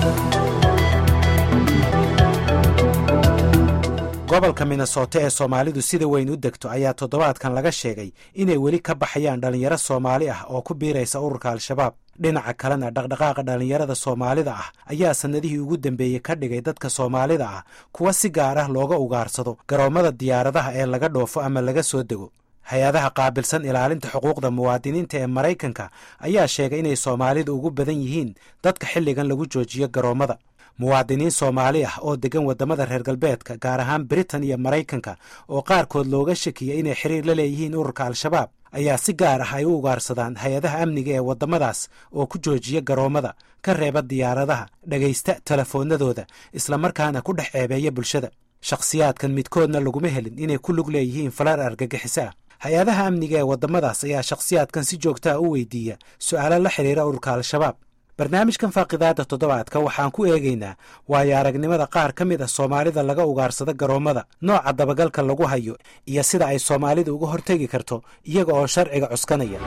gobolka minnesota ee soomaalidu sida weyn u degto ayaa toddobaadkan laga sheegay inay weli ka baxayaan dhallinyaro soomaali ah oo ku biiraysa ururka al-shabaab dhinaca kalena dhaqdhaqaaqa dhallinyarada soomaalida ah ayaa sannadihii ugu dambeeyey ka dhigay dadka soomaalida ah kuwa si gaar ah looga ugaarsado garoommada diyaaradaha ee laga dhoofo ama laga soo dego hay-adaha qaabilsan ilaalinta xuquuqda muwaadiniinta ee maraykanka ayaa sheegay inay soomaalidu ugu badan yihiin dadka xilligan lagu joojiyo garoommada muwaadiniin soomaali ah oo degan waddamada reer galbeedka gaar ahaan britain iyo maraykanka oo qaarkood looga shakiyay inay xiriir la leeyihiin ururka al-shabaab ayaa si gaar ah ay u ugaarsadaan hay-adaha amniga ee waddamadaas oo ku joojiya garoommada ka reeba diyaaradaha dhegaysta telefoonnadooda islamarkaana ku dhex ceebeeya bulshada shakhsiyaadkan midkoodna laguma helin inay ku lug leeyihiin falar argagixiso ah hay-adaha amniga ee waddamadaas ayaa shakhsiyaadkan si joogtaa u weydiiya su'aalo la xidhiira ururka al-shabaab barnaamijkan faaqidaada toddobaadka waxaan ku eegaynaa waayo aragnimada qaar ka mid ah soomaalida laga ugaarsado garoommada nooca dabagalka lagu hayo iyo sida ay soomaalidu uga hortegi karto iyaga oo sharciga cuskanaya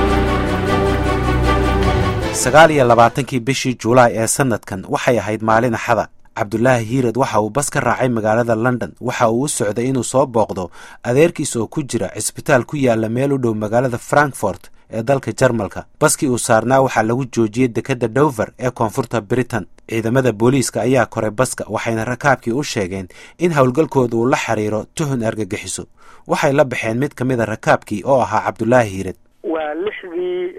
sagaal iyo labaatankii bishii julaay ee sannadkan waxay ahayd maalin axada cabdulaahi hiirad waxa uu bas ka raacay magaalada london waxa uu u socday inuu soo booqdo adeerkiis oo ku jira cisbitaal ku yaala meel u dhow magaalada frankfort ee dalka jarmalka baskii uu saarnaa waxaa lagu joojiyey dekedda dover ee koonfurta britain ciidamada booliiska ayaa koray baska waxayna rakaabkii u sheegeen in howlgalkooda uu la xiriiro tuhun argagixiso waxay la baxeen mid ka mida rakaabkii oo ahaa cabdulaahi hiirad waa lixdii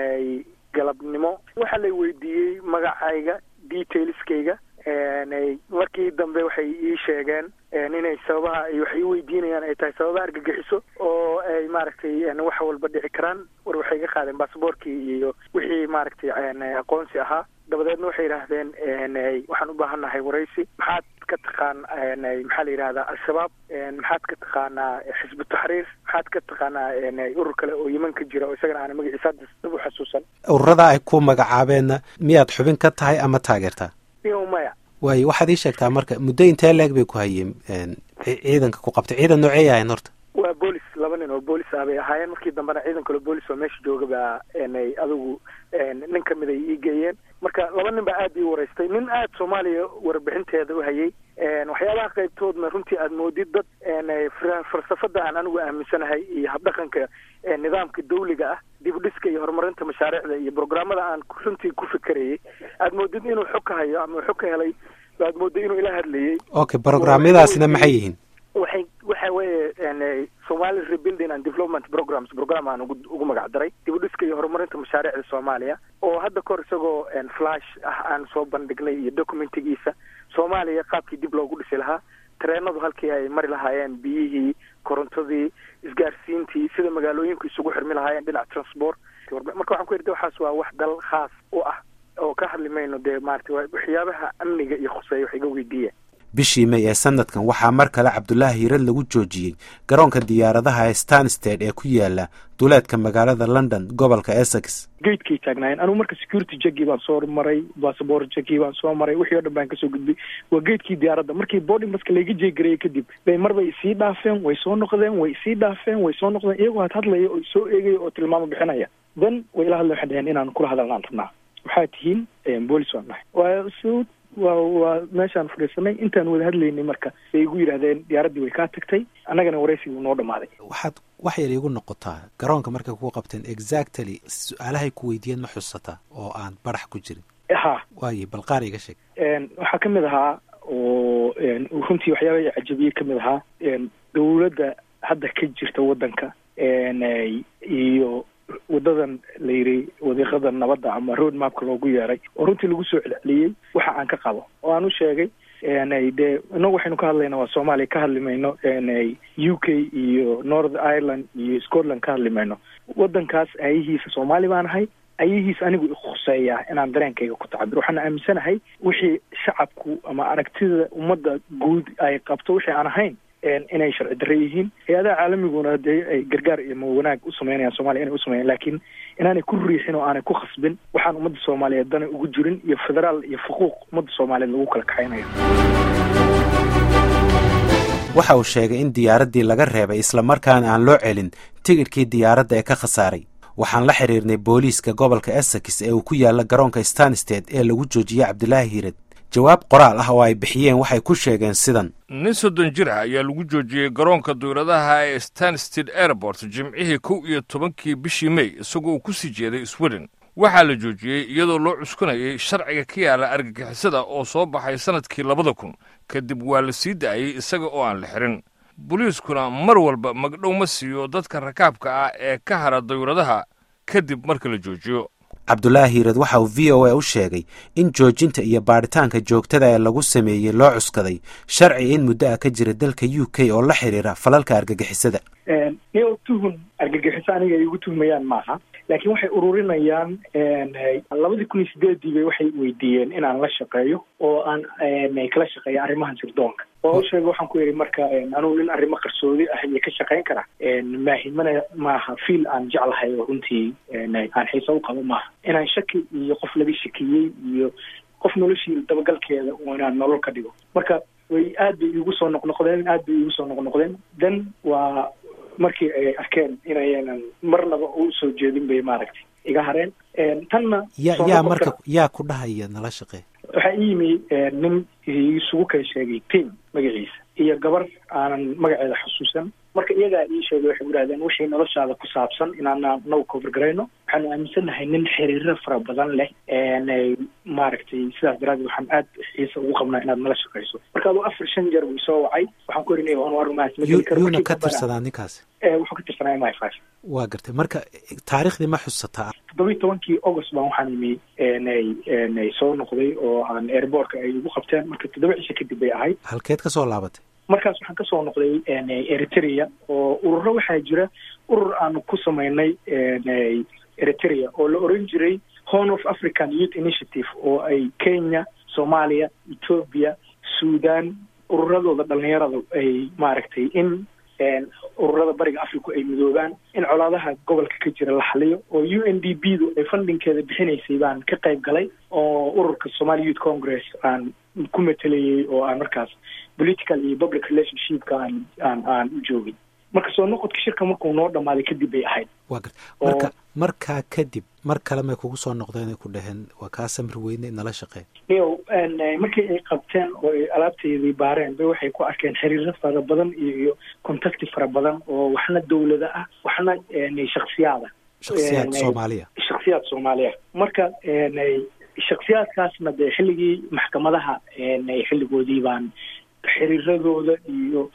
galabnimo waxaa lay weydiiyey magacayga detailskayga markii dambe waxay ii sheegeen inay sababaha ay wax ii weydiinayaan ay tahay sababa argagixiso oo ay maaragtay wax walba dhici karaan war waxay ga qaadeen basaboorkii iyo wixii maaragtay aqoonsi ahaa dabadeedna waxay yidhaahdeen waxaan u baahannahay waraysi maxaad ka taqaan maxaa la yidhahdaa al-shabaab maxaad ka taqaanaa xisbu taxriir maxaad ka taqaanaa urur kale oo yeman ka jira oo isagana aana magaciisa hadda dib u xasuusan ururada ay ku magacaabeenna miyaad xubin ka tahay ama taageertaa iyo maya waayo waxaad ii sheegtaa marka muddo intee leeg bay ku hayeen ciidanka ku qabtay ciidan noocey ahayn horta waa boolis laba nin oo boolis ah bay ahaayeen markii dambena ciidan kale boolis oo meesha jooga baa adigu nin kamid ay ii geeyeen marka laba nin baa aad ii waraystay nin aad soomaaliya warbixinteeda u hayay waxyaabaha qaybtoodna runtii aad moodid dad falsafada aan anigu aaminsanahay iyo habdhaqanka nidaamka dawliga ah dib u dhiska iyo horumarinta mashaariicda iyo programmada aan runtii ku fikerayay aad moodid inuu xog ka hayo ama xog ka helay aad moodid inuu ila hadlayay okay programyadaasina maxay yihiin waxay waxa weeye somali rebuilding and development programs program aan ugu ugu magac daray dib u dhiska iyo horumarinta mashaariicda soomaaliya oo hadda kahor isagoo flash ah aan soo bandhignay iyo documentigiisa soomaaliya qaabkii dib loogu dhisi lahaa tareenadu halkii ay mari lahaayeen biyihii korontadii isgaarsiintii sida magaalooyinku isugu xirmi lahaayeen dhinac transport marka waxaan ku yidhi waxaas waa wax dal khaas u ah oo ka hadli mayno dee maarata waxyaabaha amniga iyo khuseeya wax iga weydiiya bishii may ee sanadkan waxaa mar kale cabdulaahi hiirad lagu joojiyey garoonka diyaaradaha ee stansted ee ku yaala duleedka magaalada london gobolka essex gatekay taagnaayeen anugu marka security jagii baan soo maray bassabor jagii baan soo maray wixii o dhan baan kasoo gudbay waa geedkii diyaaradda markii boarding baska layga jeegareeyey kadib bay mar bay isii dhaafeen way soo noqdeen way isii dhaafeen way soo noqdeen iyagoo had hadlaya oo soo eegaya oo tilmaamo bixinaya then way ila hadleen waxay dhaheen inaan kula hadalnaan rabnaa waxaa tihiin boolis waan nahay waa s waa waa meeshaan fadhiisanay intaan wada hadlaynay marka bay igu yidhaahdeen diyaaraddii way kaa tagtay annagana waraysigii noo dhamaaday waxaad wax yar iigu noqotaa garoonka markay ku qabteen exactly su-aalahay ku weydiiyeen ma xusataa oo aan barax ku jirin ha waayo bal qaar iga sheeg waxaa ka mid ahaa oo runtii waxyaaba cajabiye ka mid ahaa dawladda hadda ka jirta waddanka iyo wadadan la yidhi wadiiqada nabadda ama road mapka loogu yeeray oo runtii lagu soo celceliyey waxa aan ka qabo oo aan u sheegay dee inagu waxaynu ka hadlayna waa soomaaliya ka hadli mayno u k iyo north ireland iyo scotland ka hadli mayno waddankaas ayahiisa soomaali baan ahay ayahiis anigu ikhuseeyaa inaan dareenkayga ku tacabir waxaan aaminsanahay wixii shacabku ama aragtida ummadda guud ay qabto wixii aan ahayn inay sharci darre yihiin hay-adaha caalamiguna dee ay gargaar iyo mawanaag u sameynayaan soomaliya inay usameeyaan laakiin inaanay ku riixin oo aanay ku khasbin waxaan ummadda soomaaliyeed dana ugu jirin iyo federaal iyo xuquuq ummadda soomaaliyeed lagu kala kaxaynayo waxa uu sheegay in diyaaraddii laga reebay islamarkaana aan loo celin tigidhkii diyaaradda ee ka khasaaray waxaan la xiriirnay booliiska gobolka essex ee uu ku yaalla garoonka stansted ee lagu joojiyey cabdulaahi hiirad jawaab qoraal ah oo ay bixiyeen waxay ku sheegeen sidan nin soddon jir ah ayaa lagu joojiyey garoonka duyradaha ee stansted airport jimcihii kow iyo tobankii bishii mey isagoo uu ku sii jeeday sweden waxaa la joojiyey iyadoo loo cuskanayay sharciga ka yaala argagixisada oo soo baxay sannadkii labada kun kadib waa la sii daayey isaga oo aan la xirin boliiskuna mar walba magdhow ma siiyo dadka rakaabka ah ee ka hara dawladaha kadib marka la joojiyo cabdulaahi hiirad waxa uu v o a u sheegay in joojinta iyo baadhitaanka joogtada ee lagu sameeyey loo cuskaday sharci in muddo ah ka jira dalka u k oo la xidhiira falalka argagixisada niyo tuhun argagixiso aniga ay igu tuhmayaan maaha laakiin waxay ururinayaan labadii kun iyo sideedii bay waxay weydiiyeen inaan la shaqeeyo oo aan kala shaqeeyo arrimahan sirdoonka oo u sheega waxaan ku yidhi marka anugu nin arrimo qarsoodi ah iyo ka shaqayn kara maahi mana maaha fiil aan jeclahay oo runtii aan xiisa u qabo maaha inaan shaki iyo qof laga shakiyey iyo qof noloshii dabagalkeeda inaan nolol ka dhigo marka way aad bay iigu soo noqnoqdeen aad bay iigu soo noqnoqdeen dan waa markii ay arkeen inayanan marnaba u soo jeedin bay maaragtay iga hareen tanna ya yaa marka yaa ku dhahaya nala shaqee waxaa ii yimi nin isugu kala sheegay tim magaciisa iyo gabar aanan magaceeda xusuusan marka iyagaa ii sheegay waxay idhahdeen wixii noloshaada ku saabsan inaana nagu cover garayno waxaanu aaminsannahay nin xiriiro fara badan leh maaragtay sidaas daraadeed waxaan aad xiisa ugu qabnaa inaad nala shaqayso marka aduu afar shan jeer buu soo wacay waxaan ku erinaya anu arrimahaas ma geli karo yuuna ka tirsadaa ninkaasi wuxuu ka tirsanaa m i five waa gartay marka taariikhdii ma xusataa toddoba iyo tobankii august baan waxaan imi nay soo noqday oo aan airbortka ay igu qabteen marka toddoba cisho kadib bay ahayd halkeed ka soo laabatay markaas waxaan kasoo noqday eritrea oo ururo waxaa jira urur aanu ku samaynay eritrea oo la oran jiray horn of african youth initiative oo ay kenya soomaaliya ethoobia sudan ururadooda dhalinyarada ay maaragtay in ururada bariga africa ay midoobaan in colaadaha gobolka ka jira la xaliyo oo u n d b du ay fundingkeeda bixinaysay baan ka qayb galay oo ururka somali youth congress aan ku matelayay oo aan markaas political iyo public relationshipka aan aan aan u joogin marka soo noqodka shirka markuu noo dhamaaday kadib bay ahayd waa garta marka markaa kadib mar kale may kugu soo noqdeen ay ku dhaheen waa kaa samir weyne nala shaqeen iyo markii ay qabteen oo ay alaabteedii baareen bay waxay ku arkeen xiriiro fara badan iyo iyo contacti fara badan oo waxna dawlada ah waxna shaksiyaada shaksiyaad soomaaliya shaksiyaad soomaaliya marka shaksiyaadkaasna dee xilligii maxkamadaha xilligoodii baan xiriiradooda iyo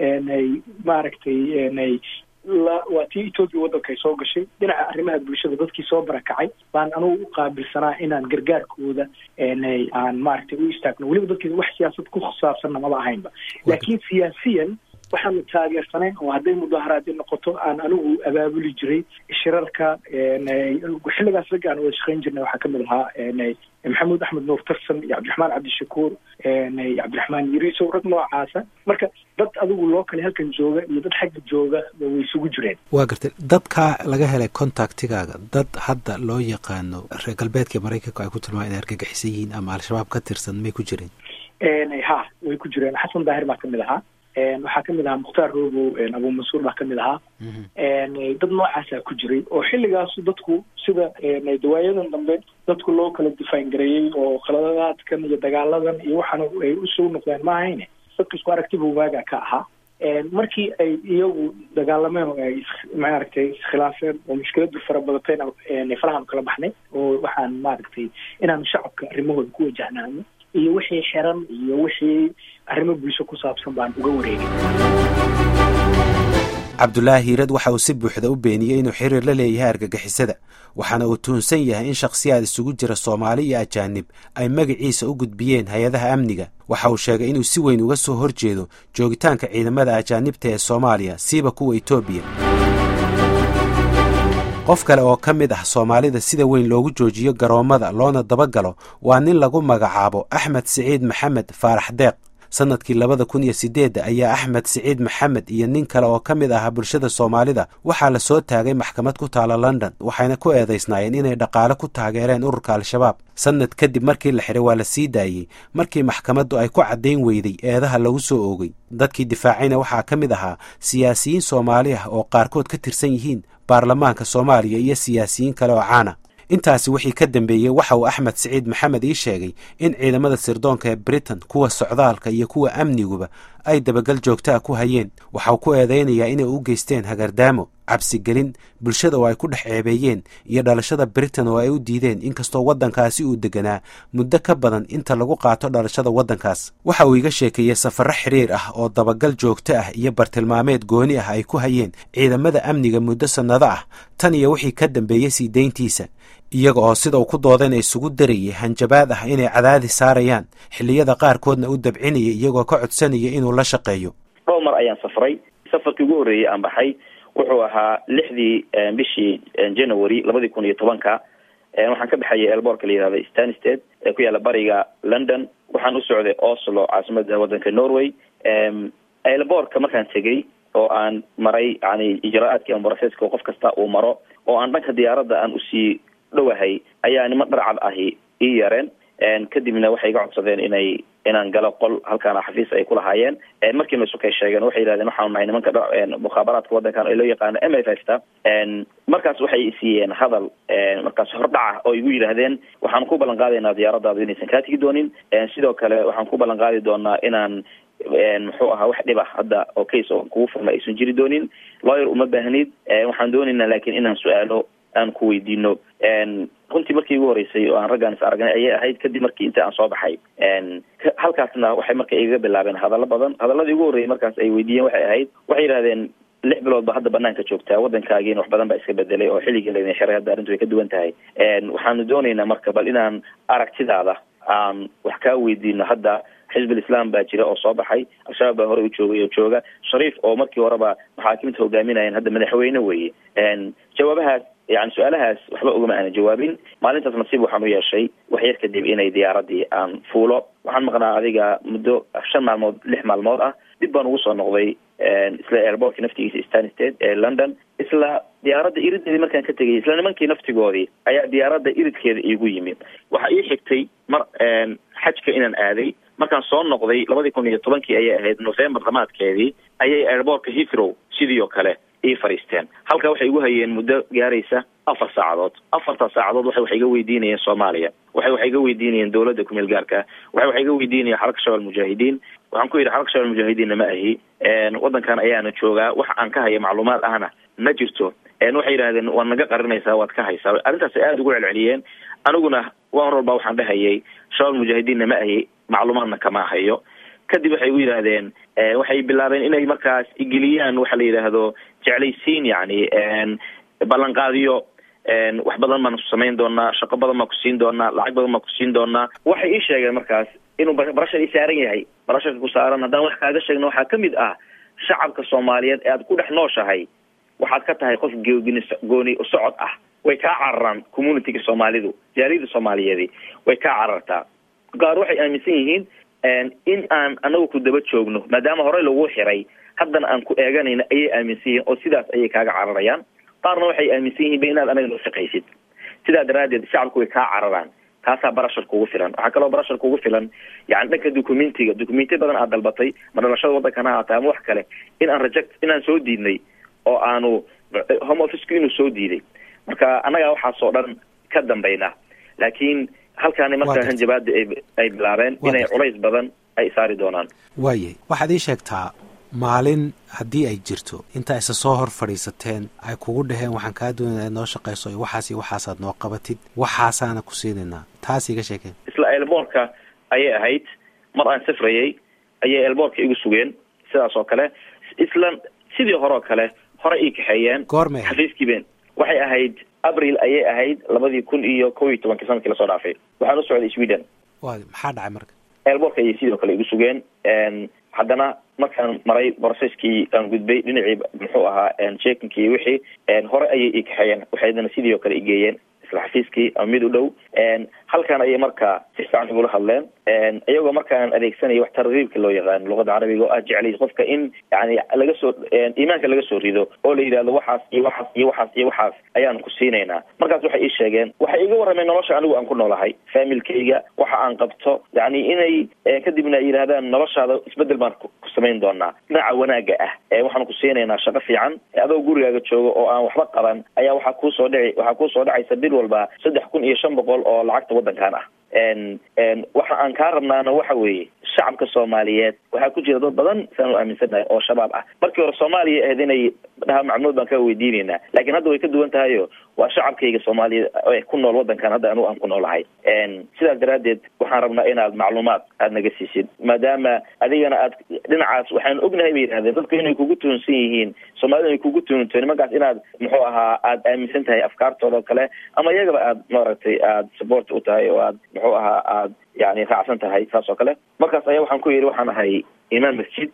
maaragtay waa tii ethoopia waddanka ay soo gashay dhinaca arrimaha bulshada dadkii soo barakacay baan anugu u qaabilsanaa inaan gargaarkooda aan maaragtay u istaagno weliba dadkii wax siyaasad ku saabsanna maba ahaynba laakiin siyaasiyan waxaanu taageersanayn oo hadday mudaharaadi noqoto aan anigu abaabuli jiray shirarka xilligaas ragga aan wada shaqayn jirnay waxaa kamid ahaa maxamuud axmed nuur tarsan iyo cabdiraxmaan cabdishakuur cabdiraxmaan yiriisow rag noocaasa marka dad adigu loo kale halkan jooga iyo dad xagga jooga way isugu jireen waa gartay dadkaa laga helay contactigaaga dad hadda loo yaqaano reer galbeedka maraykanka ay ku tilmaan inay argagixisan yihiin ama al-shabaab ka tirsan may ku jireen ha way ku jireen xasan daahir baa kamid ahaa waxaa kamid ahaa mukhtaar robow abu mansuur baa kamid ahaa dad noocaasaa ku jiray oo xilligaasu dadku sida dawaayadan dambe dadku loo kala difaan gareeyey oo khaladaadkan iyo dagaaladan iyo waxaana ay usoo noqdeen ma ahayne dadka isku aragtiba waagaa ka ahaa markii ay iyagu dagaalameen oo ay maaragtay iskhilaafeen oo mushkiladu fara badatayna farahan kala baxnay oo waxaan maaragtay inaan shacabka arrimahooda ku wajahnaano iyo wixii xiran iyo wixii arrimo bulsho ku saabsan baan uga wareegay cabdulaahi hiirad waxa uu si buuxda u beeniyey inuu xiriir la leeyahay argagixisada waxaana uu tuhunsan yahay in shakhsiyaad isugu jira soomaali iyo ajaanib ay magaciisa u gudbiyeen hay-adaha amniga waxa uu sheegay inuu si weyn uga soo horjeedo joogitaanka ciidamada ajaanibta ee soomaaliya siiba kuwa etoobiya qof kale oo ka mid ah soomaalida sida weyn loogu joojiyo garoommada loona dabagalo waa nin lagu magacaabo axmed siciid maxamed faarax deeq sannadkii labada kun iyo siddeedda ayaa axmed siciid maxamed iyo nin kale oo ka mid ahaa bulshada soomaalida waxaa la soo taagay maxkamad ku taala london waxayna ku eedaysnaayeen inay dhaqaale ku taageereen ururka al-shabaab sannad kadib markii la xiray waa la sii daayey markii maxkamaddu ay ku caddayn weyday eedaha lagu soo oogay dadkii difaacayna waxaa ka mid ahaa siyaasiyiin soomaali ah oo qaarkood ka tirsan yihiin baarlamaanka soomaaliya iyo siyaasiyiin kale oo caana intaasi wixii ka dambeeyey waxa uu axmed siciid maxamed ii sheegay in ciidamada sirdoonka ee britain kuwa socdaalka iyo kuwa amniguba ay dabagal joogta a ku hayeen waxauu ku eedaynayaa inay u geysteen hagardaamo cabsigelin bulshada oo ay ku dhex ceebeeyeen iyo dhalashada britain oo ay u diideen inkastoo waddankaasi uu deganaa muddo ka badan inta lagu qaato dhalashada waddankaas waxa uu iga sheekeeyey safarro xiriir ah oo dabagal joogto ah iyo bartilmaameed gooni ah ay ku hayeen ciidamada amniga muddo sannado ah tan iyo wixii ka dambeeyey sii dayntiisa iyaga oo sida uu ku doodayna isugu darayay hanjabaad ah inay cadaadi saarayaan xilliyada qaarkoodna u dabcinaya iyagoo ka codsanaya inuu la shaqeeyo dhowr mar ayaan safray safarkii ugu horreeyey aan baxay wuxuu ahaa lixdii bishii january labadii kun iyo tobanka waxaan ka baxayay elboorka la yihahda stansted ee ku yaalla bariga london waxaan u socday oslo caasimada waddanka norway elboorka markaan tegey oo aan maray yani ijraa-aadkii ama broseska qof kasta uu maro oo aan dhanka diyaaradda aan usii dhowahay ayaa niman dharcad ahi ii yareen kadibna waxay iga codsadeen inay inaan galo qol halkaana xafiis ay ku lahaayeen markii la sukay sheegeen waxay yidhahdeen waxaanu nahay nimanka mukhaabaraadka waddankan oo loo yaqaano m f f ta markaas waxay siiyeen hadal markaas hordhaca oo igu yidhaahdeen waxaan ku ballan qaadaynaa diyaaradaadu inaysan kaa tigi doonin sidoo kale waxaan ku ballan qaadi doonaa inaan muxuu ahaa wax dhib ah hadda oo case oo kugu furma aysan jiri doonin lawyer uma baahnid waxaan doonaynaa laakiin inaan su-aalo aan ku weydiino runtii markii igu horeysay oo aan raggaan is aragnay ayay ahayd kadib markii inta aan soo baxay halkaasna waxay marka igaga bilaabeen hadallo badan hadaladii ugu horreeyay markaas ay weydiiyeen waxay ahayd waxay yidhahdeen lix bilood ba hadda banaanka joogtaa waddankaagiina wax badan baa iska bedelay oo xilligii laydin xiray hadda arrintu way ka duwan tahay waxaanu doonaynaa marka bal inaan aragtidaada aan wax kaa weydiino hadda xizbul islam baa jira oo soo baxay al-shabaab baa hore u joogay oo jooga shariif oo markii horeba maxaakimta hogaaminayeen hadda madaxweyne weeye jawaabahaas yani su-aalahaas waxba ugama aana jawaabin maalintaas nasiib waxaan u yeeshay wax yar kadib inay diyaaradii aan fuulo waxaan maqnaa adiga muddo shan maalmood lix maalmood ah dib baan ugu soo noqday isla airbortka naftigiisa stansted ee london isla diyaaradda irideedii markaan ka tegay isla nimankii naftigoodii ayaa diyaaradda iridkeeda iigu yimi waxaa ii xigtay mar xajka inaan aaday markaan soo noqday labadii kun iyo tobankii ayay ahayd november dhamaadkeedii ayay airbortka heathrow sidii oo kale ii fadhiisteen halkaa waxay igu hayeen muddo gaaraysa afar saacadood afartaa saacadood waxay wax iga weydiinayeen soomaaliya waxay wax iga weydiinayeen dowladda kumeel gaarka waxay wax iga weydiinayeen xaraka shabal mujaahidiin waxaan ku yidhi xaraka shabal mujaahidiinna ma ahi waddankan ayaana joogaa wax aan ka haya macluumaad ahna ma jirto waxay yidhahdeen waad naga qarinaysaa waad ka haysaa arrintaas ay aada ugu celceliyeen aniguna waan walba waxaan dhahayay shabal mujaahidiinna ma ahi macluumaadna kama hayo kadib waxay u yidhaahdeen waxay bilaabeen inay markaas igeliyaan waxa la yidhaahdo jeclaysiin yani ballanqaadiyo wax badan baan samayn doonaa shaqo badan baan ku siin doonaa lacag badan baan ku siin doonaa waxay ii sheegeen markaas inuu barashar ii saaran yahay barasharka ku saaran haddaan wax kaaga sheegna waxaa kamid ah shacabka soomaaliyeed ee aad ku dhex nooshahay waxaad ka tahay qof googini gooni socod ah way kaa cararaan communityga soomaalidu jaaliyada soomaaliyeedi way kaa carartaa qaar waxay aaminsan yihiin in aan anagu ku daba joogno maadaama horey lagu xiray haddana aan ku eeganayno ayay aaminsan yihiin oo sidaas ayay kaaga cararayaan qaarna waxay aaminsan yihiin ba inaad anaga noo shaqaysid sidaa daraaddeed shacabku way kaa cararaan taasaa barashar kugu filan waxaa kaloo barashar kugu filan yani dhanka documentiga documentiya badan aad dalbatay ma dhalashada waddankana haata ama wax kale in aan reject inaan soo diidnay oo aanu home officku inuu soo diiday marka annagaa waxaasoo dhan ka dambayna laakiin halkaani markaa hanjabaada ay bilaabeen inay culays badan ay saari doonaan waayay waxaad ii sheegtaa maalin haddii ay jirto intaa isa soo hor fadhiisateen ay kugu dhaheen waxaan kaa doonaya noo shaqayso iyo waxaas iyo waxaasaad noo qabatid waxaasaana ku siinaynaa taas iga sheekeen isla elboorka ayay ahayd mar aan safrayay ayay elboorka igu sugeen sidaas oo kale isla sidii hore oo kale hore ii kaxeeyeen goormay xafiiskiiben waxay ahayd abril ayay ahayd labadii kun iyo kow iyo tobankii sanadkii lasoo dhaafay waxaan u socday sweden wa maxaa dhacay marka elboorka ayay sidoo kale igu sugeen haddana markaan maray brocesskii aan gudbay dhinacii muxuu ahaa jekinkii wixii hore ayay ii kaxeeyeen waxaydana sidii oo kale igeeyeen isla xafiiskii ama mid u dhow halkan ayay markaa si fiican igula hadleen iyagoo markaan adeegsanaya wax tarkiibka loo yaqaano luqada carabiga oo aad jeclay qofka in yani laga soo iimaanka laga soo rido oo la yidhahdo waxaas iyo waxaas iyo waxaas iyo waxaas ayaan ku siinaynaa markaas waxay ii sheegeen waxay iga warrameen nolosha anigu aan ku noolahay faamilkayga waxa aan qabto yani inay kadibna ay yidhahdaan noloshaada isbedel baan ku samayn doonaa dhinaca wanaaga ah waxaan ku siinaynaa shaqo fiican adoo gurigaaga jooga oo aan waxba qaban ayaa waxaa kuusoo dhici waxaa kuusoo dhacaysa bil walba saddex kun iyo shan boqol oo lacagta waddankan ah waxa aan kaa rabnaana waxa weeye shacabka soomaaliyeed waxaa ku jira dad badan saan u aaminsanahay oo shabaab ah markii hore soomaaliya ahayd inay dhaha macluumaad baan kaa weydiinaynaa laakiin hadda way ka duwan tahayo waa shacabkayga soomaaliyeed ee ku nool waddankan hadda anigu aan ku noolahay sidaas daraaddeed waxaan rabnaa inaad macluumaad aad naga siisid maadaama adigana aad dhinacaas waxaan ognahay bay yidhahdeen dadku inay kugu tuhunsan yihiin soomaalida inay kugu tuhunto nimankaas inaad muxuu ahaa aad aaminsan tahay afkaartooda oo kale ama iyagaba aad maaragtay aad support u tahay oo aad muxuu ahaa aad yani raacsan tahay saas oo kale markaas ayaa waxaan ku yidhi waxaan ahay imaan masjid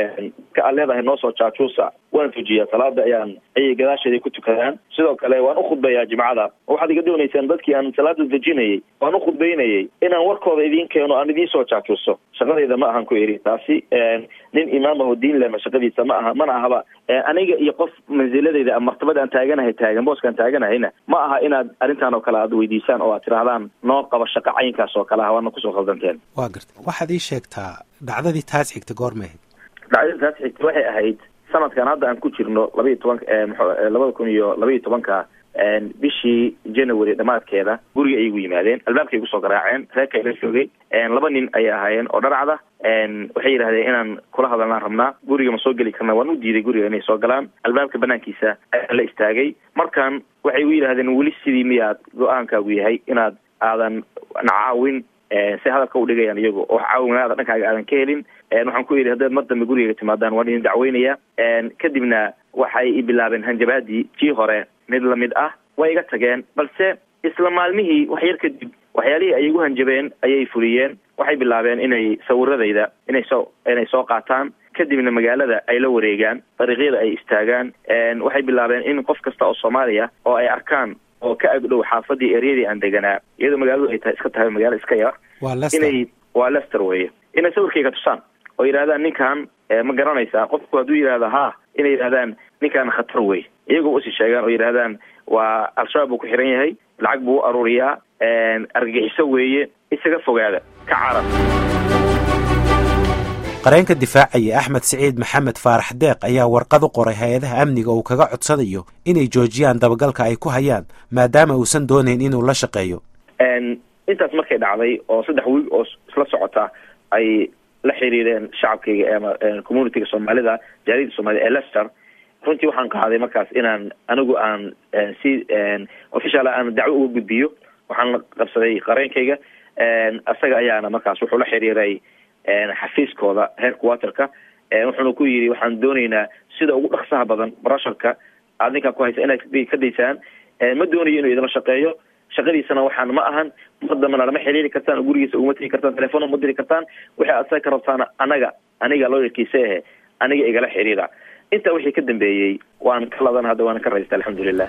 ka aad leedahay noo soo jaajuusa waan tujiyaa salaada ayaan ayay gadaasheeda ku tukadaan sidoo kale waan ukhudbeeyaa jimcada oo waxaad iga doonaysaan dadkii aan salaada dejinayay waan ukhudbeynayay inaan warkooda idiin keeno aan idiin soo jaajuuso shaqadayda ma ahan ku iri taasi nin imaam aho diin lema shaqadiisa ma aha mana ahaba aniga iyo qof mansiladayda martabada aan taaganahay taagan booskaan taaganahayna ma aha inaad arrintan oo kale aad weydiisaan oo aad tirahdaan noo qaba shaqo caynkaas oo kale ah waana kusoo khaldanteen waa garta waxaad ii sheegtaa dhacdadii taas xigta goorma ahayd dhacdadii taas xigta waxay ahayd sanadkan hadda aan ku jirno labaiyo tobanka labada kun iyo labaiyo tobanka bishii january dhamaadkeeda guriga ayay gu yimaadeen albaabkay gu soo garaaceen reerka ila joogay laba nin ayay ahaayeen oo dharacda waxay yidhahdeen inaan kula hadalnaan rabnaa guriga ma soo geli karna waan u diiday guriga inay soo galaan albaabka banaankiisa ayaa la istaagay markan waxay u yidhahdeen weli sidii miyaad go-aankaagu yahay inaad aadan nacaawin si hadalka u dhigayaan iyagu oo caawinaada dhankaaga aadan ka helin waxaan ku yidhi haddaad mar dambe gurigayga timaadaan waan idin dacweynaya kadibna waxay i bilaabeen hanjabaadii tii hore mid lamid ah way iga tageen balse isla maalmihii wax yar kadib waxyaalihii ay igu hanjabeen ayay fuliyeen waxay bilaabeen inay sawiradayda inay soo inay soo qaataan kadibna magaalada ay la wareegaan dariiqyada ay istaagaan waxay bilaabeen in qof kasta oo soomaaliya oo ay arkaan oo ka agdhow xaafadii eryadii aan deganaa iyadoo magaaladu ay tahay iska tahay magaalo iska yar inay waa lester weye inay sawirkayga tusaan oo yidhahdaan ninkan ma garanaysaa qofku hadduu yidhahda ha inay yidhahdaan ninkan khatar wey iyagoo usii sheegaan oo yidhahdaan waa al-shabaab buu ku xiran yahay lacag buu u aruuriyaa argagixiso weeye isaga fogaada ka carab qareenka difaacaya axmed siciid maxamed faarax deeq ayaa warqad u qoray hay-adaha amniga uu kaga codsanayo inay joojiyaan dabagalka ay ku hayaan maadaama uusan doonayn inuu la shaqeeyo intaas markay dhacday oo saddex wiil oo isla socota ay la xiriireen shacabkayga ama communityga soomaalida jaaliyada soomaalida ee lester runtii waxaan qaaday markaas inaan anigu aan si official aan dacwo uga gudbiyo waxaan qabsaday qareenkayga isaga ayaana markaas wuxuu la xiriiray xafiiskooda heerka waterka wuxuuna ku yidhi waxaan doonaynaa sida ugu dhaksaha badan barasharka aad ninkaa ku haysa inaad ka daysaan ma doonayo inuu idinla shaqeeyo shaqadiisana waxaan ma ahan mar dambana lama xiriiri kartaan oo gurigiisa uguma tegi kartaan telefoon uma diri kartaan waxay asaga ka rabtaan anaga aniga looyarkiisa ahe aniga igala xiriira intaa wixii ka dambeeyey waan ka ladan hadda waana ka raystay alxamdulilah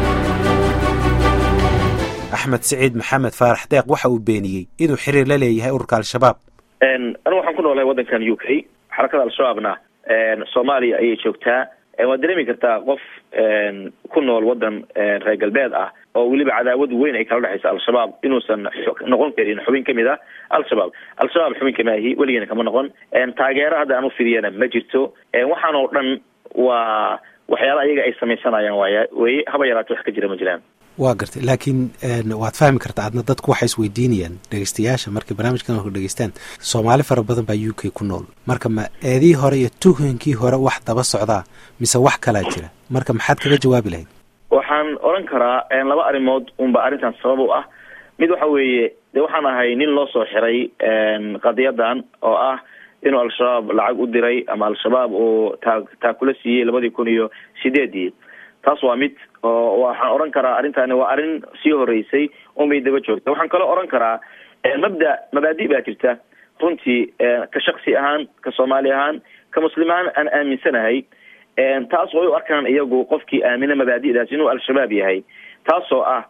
axmed siciid maxamed faarax deeq waxa uu beeniyey inuu xiriir la leeyahay ururka al-shabaab anigu waxaan ku noolahay waddankan u k xarakada al-shabaabna soomaaliya ayay joogtaa waad dareemi kartaa qof ku nool waddan reer galbeed ah oo weliba cadaawad weyn ay kala dhexaysa al-shabaab inuusan noqon karin xubin kamid ah al-shabaab al-shabaab xubin kama ahi weligeena kama noqon taageero hadda aan ufidiyana ma jirto waxaan oo dhan waa waxyaala ayaga ay samaysanayaan waaya weye haba yaraate wax ka jira ma jiraan waa gartay laakiin waad fahmi kartaa adna dadku waxay isweydiinayaan dhegeystayaasha markay barnaamijkan hor dhegeystaan soomaali fara badan baa u k ku nool marka ma eedii hore iyo tuhunkii hore wax daba socdaa mise wax kalaa jira marka maxaad kaga jawaabi lahayd waxaan odhan karaa laba arrimood unba arrintan sabab u ah mid waxa weeye de waxaan ahay nin loo soo xiray qadiyadan oo ah inuu al-shabaab lacag u diray ama al-shabaab uu taa taakula siiyey labadii kun iyo sideedii taas waa mid oo waxaan odhan karaa arrintani waa arrin sii horeysay unbay daba joogta waxaan kaloo odhan karaa mabda mabaadi baa jirta runtii ka shaksi ahaan ka soomaali ahaan ka muslim ahaan aan aaminsanahay taas way u arkaan iyagu qofkii aamina mabaadi'daas inuu al-shabaab yahay taasoo ah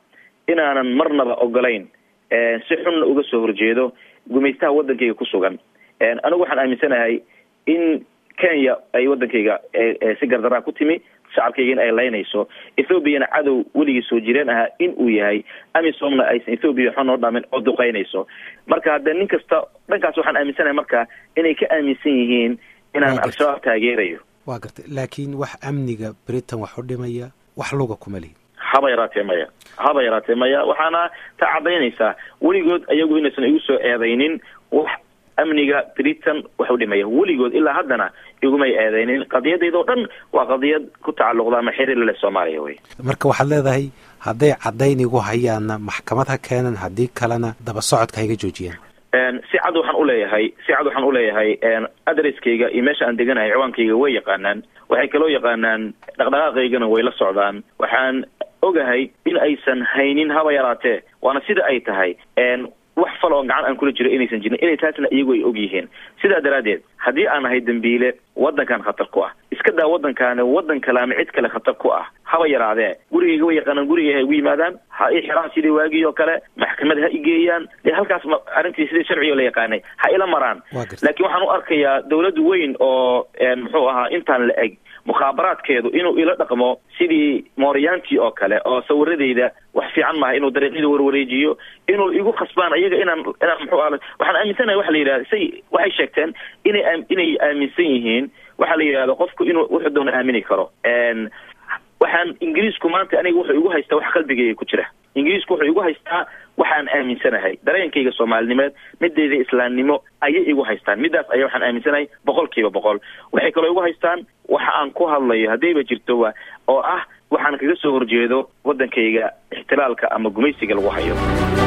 inaanan marnaba ogolayn si xunna uga soo horjeedo gumaystaha waddankayga ku sugan anigu waxaan aaminsanahay in kenya ay waddankayga si gardaraa ku timi shacabkaygana ay laynayso ethoobiana cadow weligii soo jireen ahaa in uu yahay amisomna aysan ethoobiya waxba noo dhamin oo duqeynayso marka haddee nin kasta dhankaas waxaan aaminsanahay marka inay ka aaminsan yihiin inaan al-shabaab taageerayo waa gartay laakiin wax amniga britain wax u dhimaya wax luga kuma lihin haba yaraatee maya haba yaraatee maya waxaana taa caddaynaysaa weligood ayagu inaysan igu soo eedaynin wax amniga britain wax u dhimaya weligood ilaa haddana igumay eedeynin qadiyadayda oo dhan waa qadiyad ku tacalluqda ama xiriir leh soomaaliya wey marka waxaad leedahay hadday caddayn igu hayaanna maxkamad ha keenan haddii kalena daba socodka hayga joojiyaan si cad waxaan uleeyahay si cad waxaan uleeyahay adreskayga iyo meesha aan deganahay ciwaankayga way yaqaanaan waxay kaloo yaqaanaan dhaqdhaqaaqaygana way la socdaan waxaan ogahay in aysan haynin haba yaraatee waana sida ay tahay wax fal oo gacan aan kula jiro inaysan jirin inay taasna iyagu ay og yihiin sidaa daraaddeed haddii aan ahay dembiile waddankan khatar ku ah iska daa waddankaani waddan kale ama cid kale khatar ku ah haba yaraadee gurigayga way yaqaanaan gurigay ha igu yimaadaan ha ii xiraan sidii waagii oo kale maxkamad ha igeeyaan dee halkaas ma arrintii sidii sharciga la yaqaanay ha ila maraan laakiin waxaan u arkayaa dawlad weyn oo muxuu ahaa intaan la eg mukhaabaraadkeedu inuu ila dhaqmo sidii mooryaantii oo kale oo sawiradeyda wax fiican maaha inuu dariiqyada warwareejiyo inuu igu khasbaan ayaga inaan inaan muxuu aha waxaan aaminsanahay waxa la yidhahda say waxay sheegteen inay inay aaminsan yihiin waxa la yidhahdo qofku inuu wuxuu doona aamini karo waxaan ingiriisku maanta aniga wuxuu igu haystaa wax qalbigayga ku jira ingiriisku wuxuu igu haystaa waxaan aaminsanahay dareenkayga soomaalinimeed midayda islaamnimo ayay igu haystaan midaas aya waxaan aaminsanahay boqol kiiba boqol waxay kaloo igu haystaan waxa aan ku hadlayo haddayba jirto wa oo ah waxaan kaga soo horjeedo waddankayga ixtilaalka ama gumaysiga lagu hayo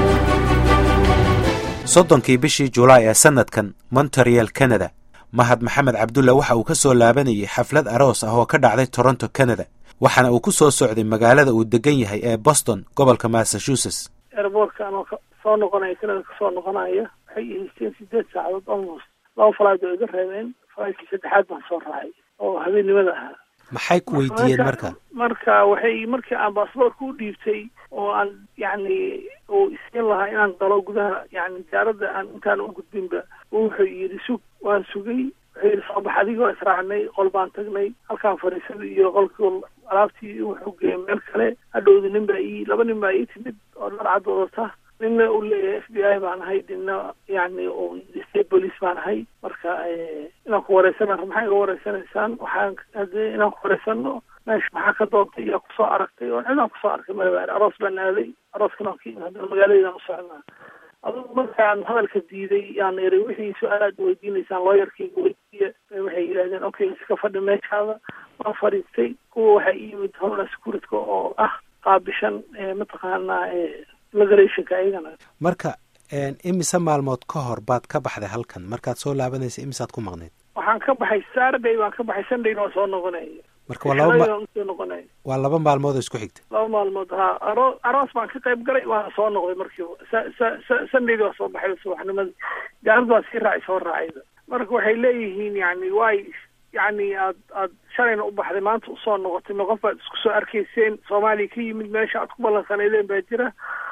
soddonkii bishii julaay ee sanadkan monterial canada mahad maxamed cabdulla waxa uu ka soo laabanayay xaflad aroos ah oo ka dhacday toronto canada waxaana uu ku soo socday magaalada uu degan yahay ee boston gobolka massachusetts airboortka anoo soo noqonaya canada kasoo noqonaya waxay ihaysteen sideed saacadood almost laba falayd oo iga reebeen falaydkii saddexaad baan soo raacay oo habeennimada ahaa maxay ku weydiiyeen marka marka waxay markii aan baasboortka u dhiibtay oo aan yacni uu isiin lahaa inaan galo gudaha yani diyaaradda aan intaan u gudbinba wuxuu yidhi sug waan sugay wuxuu yidhi soo bax adigoo israacnay qol baan tagnay halkaan fadhiisaday iyo qolkii alaabtii wuxuu geeyay meel kale hadhowda nin baa ii laba nin baa ii timid oo dhar cad wadata ninna uu leeyahay f b i baan ahay ninna yani state police baan ahay marka inaan ku wareysana maxaa iga wareysanaysaan waxaan hadee inaan ku wareysano meesha maxaa ka doontay yaa kusoo aragtay oo cidaan kusoo arkay malabaari aroos baan aaday arooskan oo ka yimid haddana magaaladaan u socnaa adugu markaan hadalka diiday yaan iri wixii su-aalaad weydiinaysaan looyarkayga weydiiya waxay yidhahdeen okay iska fadhi meeshaada waan fadhiistay kuwa waxaa ii yimid homeland securityka oo ah qaabishan mataqaanaa immigrationka ayagana marka imise maalmood ka hor baad ka baxday halkan markaad soo laabanaysa imisaad ku maqnayd waxaan ka baxay saturday baan ka baxay sundayna waan soo noqonaya marka waa laba soo noqonaya waa laba maalmood oo isku xigta laba maalmood ha aro aroos baan ka qayb galay waana soo noqday markiiba sa sa sa sundayda waa soo baxay subaxnimadii gaarida waa sii raacay soo raacayda marka waxay leeyihiin yani way yani aad aad shalayna u baxday maanta usoo noqotay ma qof baad isku soo arkayseen soomaaliya ka yimid meesha aad ku ballansaneydeen baa jira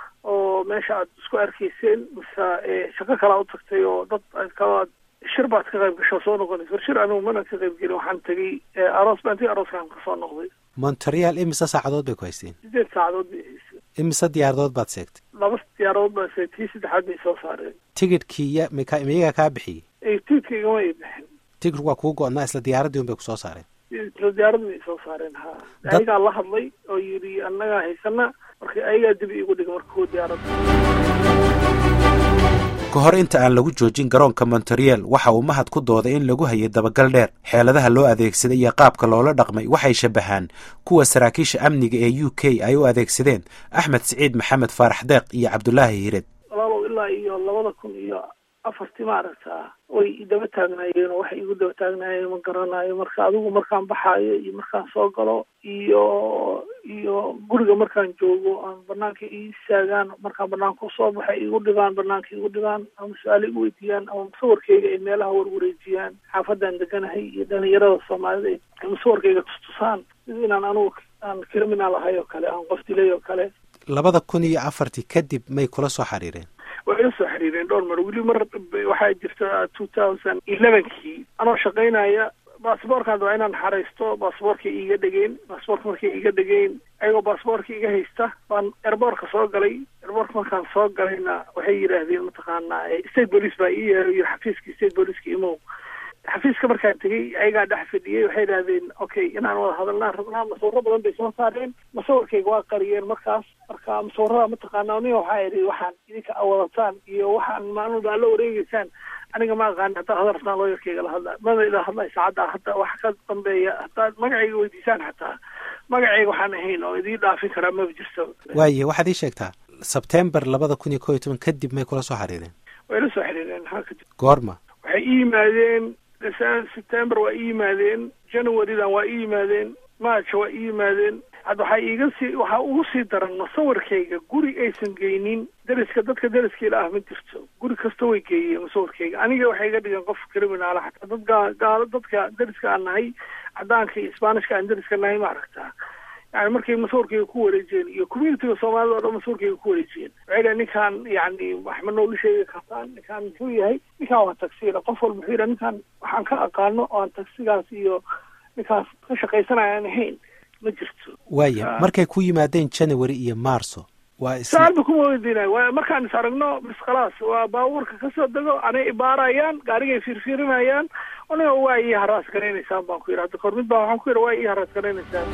oo meesha aad isku arkayseen mise shaqo kalaa u tagtay oo dad kalaad shir baad ka qayb gasho soo noqonaysa war shir anigu mana ka qayb gelin waxaan tegay aroos baan tegay arooskaan kasoo noqday montreal imise saacadood bay ku haysteen sideed saacadood bay haysteen imise diyaaradood baad seegtay laba diyaaradood baa seegtay tii saddexaad bay soo saareen tigidhkii ya mika miyagaa kaa bixiyey tigidhka igama ay bixin tigidhku waa kuu go-naa isla diyaaraddii un bay kusoo saareen isla diyaaradda bay soo saareen ha ayagaa la hadlay oo yidhi annagaa haysana marka ayagaa dibi igu dhiga marka kuwa diyaaradda ka hor inta aan lagu joojin garoonka monterial waxa uu mahad ku dooday in lagu hayay dabagal dheer xeeladaha loo adeegsaday iyo qaabka loola dhaqmay waxay shabahaan kuwa saraakiisha amniga ee u k ay u adeegsadeen axmed siciid maxamed faarax deeq iyo cabdulaahi hired walaalow ilaa iyo labada kun iyo afartii maaragtaa way daba taagnaayeen oo waxay igu daba taagnaayeen ma garanayo marka adigu markaan baxaayo iyo markaan soo galo iyo iyo guriga markaan joogo aan banaanka ii istaagaan markaan banaanka usoo baxay igu dhigaan banaanka igu dhigaan ama su-aalo igu weydiiyaan ama musawirkayga ay meelaha warwareejiyaan xaafadaan deganahay iyo dhalinyarada soomaalida ay musawirkayga tustusaan sida inaan anugu aan criminal ahay oo kale aan qof dilay oo kale labada kun iyo afartii kadib may kula soo xiriireen way ila soo xiriireen dhowr mar weli mar waxaa jirta two thousand elevenkii anoo shaqaynaya baasboorkaan waa inaan xaraysto baasboorkay iiga dhegeen baasboorka markay iiga dhegeen ayagoo baasboorka iga haysta baan erboorka soo galay erboorka markaan soo galayna waxay yidhaahdeen mataqaanaa state police baa ii yeeray yiri xafiiskii state policeka imow xafiiska markaan tegey ayagaa dhex fadhiyey waxay idhahdeen okay inaan wada hadalnaan rabnaa masawiro badan bay soo saareen masawirkayga waa qariyeen markaas marka masawirada mataqaana aniga waxaa idhi waxaan idinka awadataan iyo waxaan maalmada aad la wareegeysaan aniga ma aqaani haddaa hadal rabtaan looyarkayga la hadla mada ila hadlay saacadda hadda wax ka dambeeya haddaad magacayga weydiisaan xataa magacayga waxaan ahayn oo idiin dhaafin karaa maba jirto waaye waxaad ii sheegtaa sebtembar labada kun iyo ko iyo toban kadib may kula soo xiriireen way la soo xiriireen maxaa kadib goorma waxay ii yimaadeen september waa ii yimaadeen januarydan waa ii yimaadeen march waa ii yimaadeen hadda waxaa iiga sii waxaa ugu sii daran masawirkayga guri aysan geynin deriska dadka deriskiila ah ma jirto guri kasta way geeyeen masawirkayga aniga waxay iga dhigeen qof criminala xataa dad gaa gaalo dadka deriska aan nahay cadaanka iyo sbaanishka aan deriska nahay ma aragtaa yani markay masawirkayga ku wareejiyeen iyo communitiga soomaalida o dhan masawirkayga ku wareejiyeen waxay dhahen ninkaan yani wax ma noola sheegi kartaan ninkaan muxuu yahay ninkaan waa tagsiila qof walba wuxuu yidhaha ninkaan waxaan ka aqaano oo aan tagsigaas iyo ninkaas ka shaqaysanaya aan ahayn ma jirto waaya markay ku yimaadeen january iyo marso waa saalba kuma weydiinay waa markaan is aragno bis khalaas waa baabuurka kasoo dego anay ibaarayaan gaarigay fiirfiirinayaan aniga waa ii haraas garaynaysaan baan ku yidhi hadda kor mid baa waxaan ku yidhi waa ii haraas garaynaysaan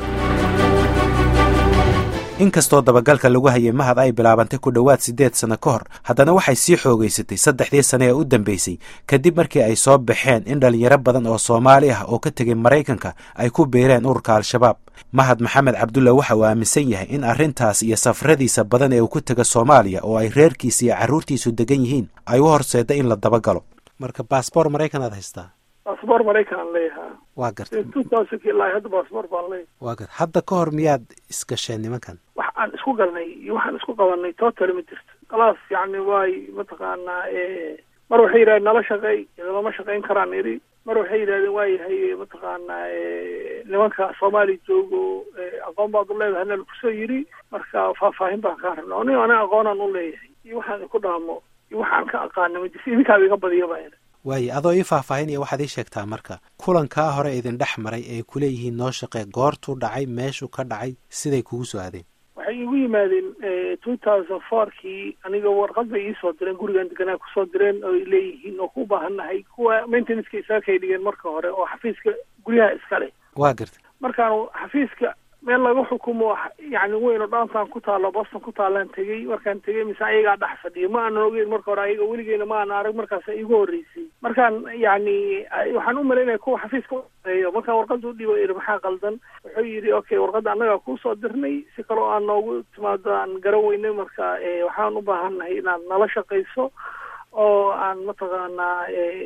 inkastoo dabagalka lagu hayay mahad ay bilaabantay ku dhowaad siddeed sanno ka hor haddana waxay sii xoogaysatay saddexdii sane ee u dambeysay kadib markii ay soo baxeen in dhalinyaro badan oo soomaali ah oo ka tegay maraykanka ay ku beereen ururka al-shabaab mahad maxamed cabdulla waxa uu aaminsan yahay in arrintaas iyo safaradiisa badan ee uu ku tega soomaaliya oo ay reerkiisa iyo carruurtiisu degan yihiin ay u horseeda in la dabagalo marka baasboor maraykan aad haystaa baasboor maraykan aan leeyahaa waa gartay two thousandki ilaa hadda baasboor baan leeyahay waa garta hadda ka hor miyaad isgasheen nimankan wax aan isku galnay iyo waxaan isku qabanay totally ma jirto khalaas yacni waay mataqaanaa mar waxay yidhahdeen nala shaqeey lama shaqayn karaan idhi mar waxay yidhahdeen waa yahay mataqaanaa nimanka soomaaliya joogo aqoon baad u leedahay na lakusoo yidhi marka faahfaahin baan kaa rabna oni ana aqoonaan u leeyahay iyo waxaan iku dhaamo iyo waxaan ka aqaana ma jirto idinkaaba iga badiya baa idhi waaye adoo ii faahfaahinaya waxaad ii sheegtaa marka kulankaa hore idin dhex maray ee kuleeyihiin noo shaqee goortuu dhacay meeshuu ka dhacay siday kugu soo aadeen waxay igu yimaadeen two thousand fourkii aniga warqad bay iisoo direen gurigan deganaa kusoo direen oo ay leeyihiin oo ku baahannahay kuwa maintenanceka isaga kay dhigeen marka hore oo xafiiska guryaha iska leh waa garta markaan xafiiska meel laga xukumo yani weyn oo downtown ku taalo boston ku taalaan tegey markaan tegey mise ayagaa dhex fadhiya ma aanan ogeyn marka hore ayaga weligeena ma aanan arag markaasa igu horreysay markaan yani waxaan u malaynaya kuwa xafiiska ueeyo markaan warqada u dhibo ihi maxaa qaldan wuxuu yidhi okay warqadda annagaa kuusoo dirnay si kaloo aan noogu timaado aan garan weynay marka waxaan u baahannahay inaad nala shaqayso oo aan mataqaanaa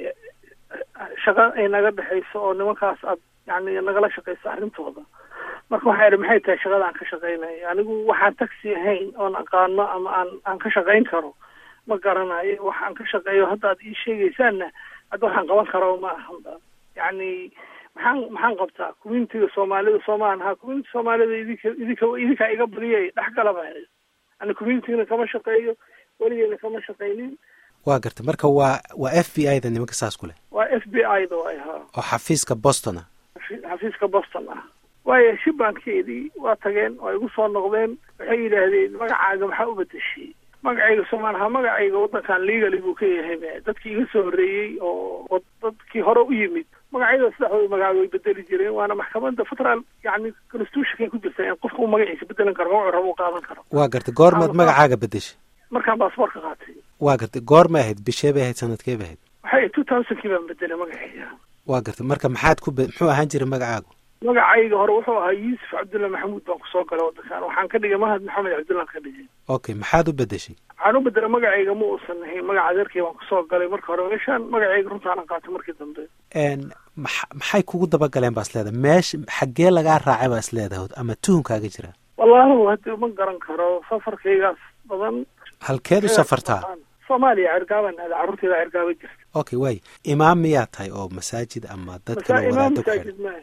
shaqa ay naga dhexayso oo nimankaas aad yani nagala shaqayso arrintooda marka waxaa idhi maxay tahay shaqada aan ka shaqaynayo anigu waxaan taxi ahayn oon aqaano ama aan aan ka shaqayn karo ma garanayo waxaan ka shaqeeyo hadda ad ii sheegaysaanna hadda waxaan qaban karo ma ahanba yacni maxaan maxaan qabtaa communitiga soomaalida soomaan ha community soomaalida idinka idinka idinkaa iga badiyay dhexgala baa idhi ani communitigana kama shaqeeyo weligeena kama shaqaynin waa garta marka waa waa f b i da nimanka saas ku leh waa f b i da waay haa oo xafiiska boston ah xafiiska boston ah waayo shibbaankeedii waa tageen oo igu soo noqdeen waxay yidhaahdeen magacaaga maxaa u bedeshay magacayga soomaaliha magacayga waddankan legally buu ka yahay dadkii iga soo horreeyey oo dadkii hore u yimid magacyada saddexdooda magaca way bedeli jireen waana maxkamadda federal yani constitutionkay ku jirta in qofka uu magaciisa bedelan karo magacu rabo u qaadan karo waa gartay goormaad magacaaga bedeshay markaan baasboorka qaatay waa gartay goormay ahayd bishee bay ahayd sanadkee bay ahayd waxay two thousandkii baan bedelay magacayga waa gartay marka maxaad ku muxuu ahaan jiray magacaagu magacayga hore wuxuu ahaa yuusuf cabdulla maxamuud baan kusoo galay waddankan waxaan ka dhigay mahad maxamed cabdullaan ka dhigay okay maxaad u bedeshay waxaan u bedelay magacayga ma uusan ahayn magaca adeerkay baan kusoo galay marka hore meeshaan magacayga runtaanan qaatay markii dambe ma maxay kugu dabagaleen baa is leedahay meesha xaggee lagaa raacay baa is leedahay ama tuhunkaaga jira wallaahi hadda ma garan karo safarkaygaas badan halkeed u safartaa soomaaliya cergaaban aada carruurteeda cergaaba jirta okay waay imaam miyaa tahay oo masaajid ama dadka imaam wadaado ku masaajid xidhan maaha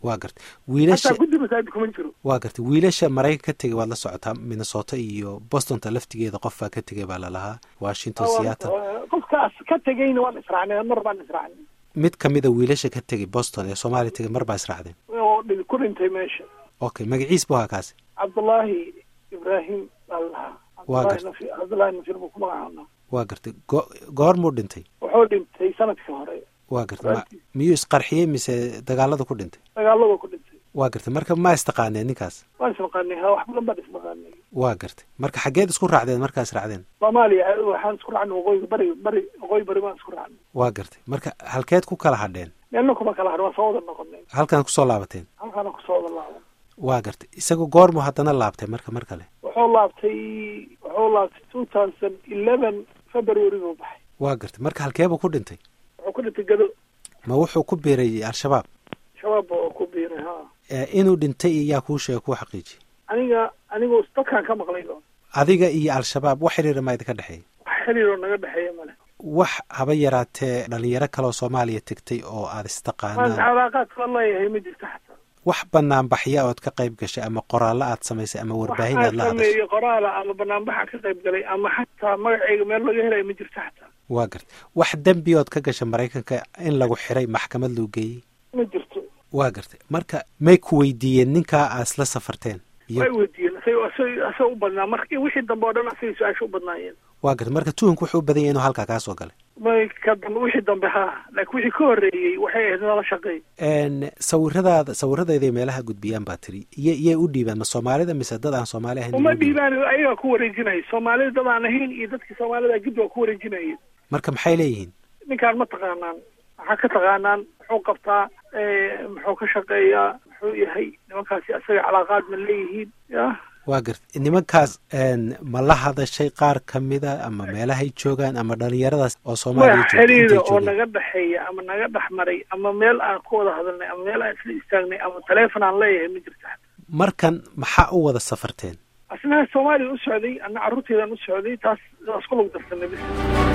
waa gartay wiilasha hataa guddi masaajid kuma jiro waa gartay wiilasha maraykan ka tegay waad la socotaa minnesota iyo bostonta laftigeeda qof baa ka tegay baa lalahaa washington seattle qofkaas ka tegayna waan israacnay mar baan israacnay mid kamida wiilasha ka tegay boston ee soomaaliya tegay mar baa israacdeen oo dhi- ku dhintay meesha okay magaciis bu ahaa kaasi cabdullaahi ibraahim baa la lahaa Waa Cabdullaahi gartay. Nafir- cabdullaahi nafir buu ku magacaabnaa waa gartay go- goormuu dhintay wuxuu dhintay sanadkii hore waa gartay ma- miyuu isqarxiyey mise dagaalada ku dhintay dagaalada ku dhintay waa gartay marka ma istaqaaneen ninkaas waan ismaqaanay ha wax badan baan ismaqaanay waa gartay marka xaggeed isku raacdeen markaa israacdeen soomaaliya waxaan isku raacnay waqooyiga bari bari waqooyi bari baan isku raacnay waa gartay marka halkeed ku kala hadheen meelna kuma kala hadhin waan soo wada noqonay halkan kusoo laabateen halkaana kusoo wada laaban waa gartay isagu goormu haddana laabtay marka mar kale wuxuu laabtay wuxuu laabtay two thousand eleven february buu baxay waa gartay marka halkeebuu ku dhintay wuxuu ku dhintay gado ma wuxuu ku biiray al-shabaab shabaab oo ku biiray ha ee inuu dhintay iyaa kuu sheega kuu xaqiijiyey aniga anigu dadkaan ka maqlay oo adiga iyo al-shabaab wax xiriira maa idinka dhexeeya wax xiriiroo naga dhexeeya male wax haba yaraatee dhalinyaro kaleoo soomaaliya tegtay oo aada waan istaqaanaan calaaqaad kala leeyahay ma jirto xataa wax banaanbaxya ood ka qayb gashay ama qoraallo aad samaysay ama warbaahin aad la waxaan hadashay sameeyey qoraala ama banaanbaxa ka qayb galay ama xataa magacayga meel laga helayo ma jirto xataa waa gartay wax dembi ood ka gashay maraykanka in lagu xiray maxkamad loo geeyey ma jirto waa gartay marka may ku weydiiyeen ninkaa aad isla safarteen way iyo weydiiyeen asag asag asag u badnaa marka wixii dambe oo dhan asagay su-aasha u badnaayeen waa gartay marka tuhunku wuxuu u badan yahay inuu halkaa kaa soo galay may ka dambe wixii dambe ha laakiin wixii ka horreeyey waxay ahayd nala shaqeey n sawiradaada sawiradeeday meelaha gudbiyaan baa tiri iyo iyay u dhiibaan ma soomaalida mise dad aan soomaali ahayn uma inay u dhiibaan? dhiibaan ayagaa ku wareejinaya soomaalida dad aan ahayn iyo dadkii soomaalida gid waa ku wareejinaya marka maxay leeyihiin ninkaan ma taqaanaan maxaa ka taqaanaan muxuu qabtaa muxuu ka shaqeeyaa muxuu yahay nimankaasi asaga calaaqaad ma leeyihiin ya waa gartay nimankaas n ma la hadashay qaar kamida ama meelahay joogaan ama dhalinyaradaas oo soomaaliya wax joogta intay xiriira oo joogeen naga dhexeeya ama naga dhex maray ama meel aan ku wada hadalnay ama meel aan isla istaagnay ama taleefon aan leeyahay ma jirto markan maxaa u wada safarteen asnaha soomaaliya u socday ana carruurteedaan u socday taas taas ku lug darsanay bis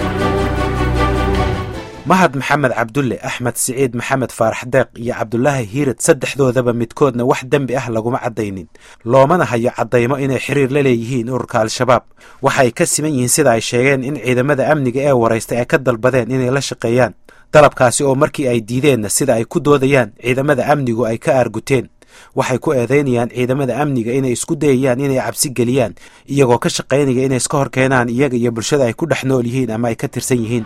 mahad maxamed cabdulle axmed siciid maxamed faarax deeq iyo cabdulaahi hiirad saddexdoodaba midkoodna wax dembi ah laguma caddaynin loomana hayo caddaymo inay xiriir la leeyihiin ururka al-shabaab waxay ka siman yihiin sida ay sheegeen in ciidamada amniga ee waraystay ay ka dalbadeen inay la shaqeeyaan dalabkaasi oo markii ay diideenna sida ay ku doodayaan ciidamada amnigu ay ka aarguteen waxay ku eedeynayaan ciidamada amniga inay isku dayayaan inay cabsi geliyaan iyagoo ka shaqaynaya inay iska hor keenaan iyaga iyo bulshada ay ku dhex nool yihiin ama ay ka tirsan yihiin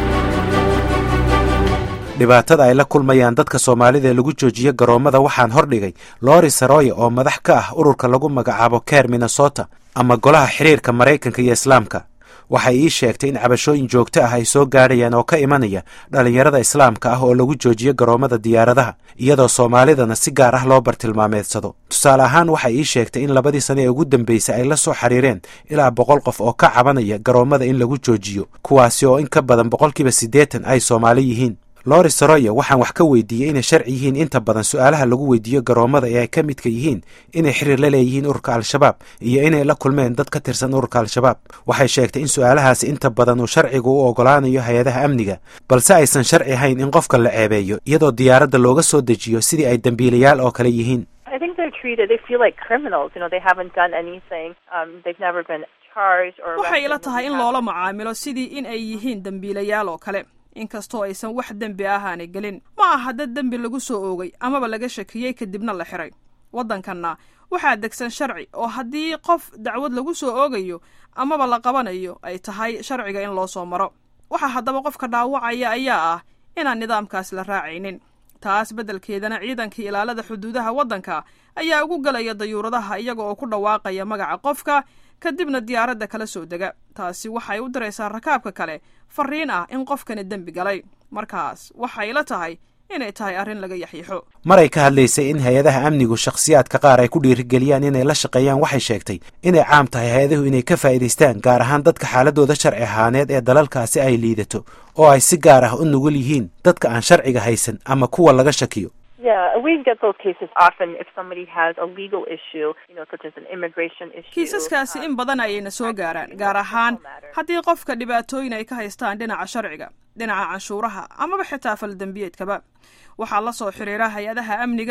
dhibaatada ay la kulmayaan dadka soomaalida ee lagu joojiyo garoommada waxaan hordhigay lori saroya oo madax ka ah ururka lagu magacaabo ker minnesota ama golaha xiriirka maraykanka iyo islaamka waxay ii sheegtay in cabashooyin joogto ah ay soo gaadhayaan oo ka imanaya dhallinyarada islaamka ah oo lagu joojiyo garoommada diyaaradaha iyadoo soomaalidana si gaar ah loo bartilmaameedsado tusaale ahaan waxay ii sheegtay in labadii sane ee ugu dambeysay ay la soo xiriireen ilaa boqol qof oo ka cabanaya garoommada in lagu joojiyo kuwaasi oo in ka badan boqolkiiba siddeetan ay soomaali yihiin lori saroya waxaan wax ka weydiiyey inay sharci yihiin inta badan su-aalaha lagu weydiiyo garoommada ee ay ka midka yihiin inay xiriir la leeyihiin ururka al-shabaab iyo inay la kulmeen dad ka tirsan ururka al-shabaab waxay sheegtay in su-aalahaasi inta badan uu sharcigu u ogolaanayo hay-adaha amniga balse aysan sharci ahayn in qofka la ceebeeyo iyadoo diyaaradda looga soo dejiyo sidii ay dembiilayaal oo kale yihiin I think they're treated, they feel like criminals. You know, they haven't done anything. Um, they've never been charged or waxay ila arrested. tahay in loola macaamilo sidii in ay yihiin dembiilayaal oo kale inkastoo aysan wax dembi ahaanay gelin ma aha dad dembi lagu soo oogay amaba laga shakiyey kadibna la xiray waddankanna waxaa degsan sharci oo haddii qof dacwad lagu soo oogayo amaba la qabanayo ay tahay sharciga in loo soo maro waxaa haddaba qofka dhaawacaya ayaa ah inaan nidaamkaas la raacaynin taas beddelkeedana ciidankii ilaalada xuduudaha waddanka ayaa ugu galaya dayuuradaha iyaga oo ku dhawaaqaya magaca qofka kadibna diyaaradda kala soo dega taasi waxay u diraysaa rakaabka kale fariin ah in qofkani dembi galay markaas waxay la tahay inay tahay arrin laga yaxyaxo maray ka hadlaysay in hay-adaha amnigu shakhsiyaadka qaar ay ku dhiirigeliyaan inay la shaqeeyaan waxay sheegtay inay caam tahay hay-adahu inay ka faa'iidaystaan gaar ahaan dadka xaaladooda sharci ahaaneed ee dalalkaasi ay liidato oo ay si gaar ah u nugul yihiin dadka aan sharciga haysan ama kuwa laga shakiyo Yeah, we get those cases often if somebody has a legal issue, you know, such as an immigration issue. kiisaskaasi in badan ayayna soo gaaraan gaar ahaan haddii qofka dhibaatooyin ay ka haystaan dhinaca sharciga dhinaca canshuuraha amaba xitaa faldembiyeedkaba waxaa la soo xiriira hay-adaha amniga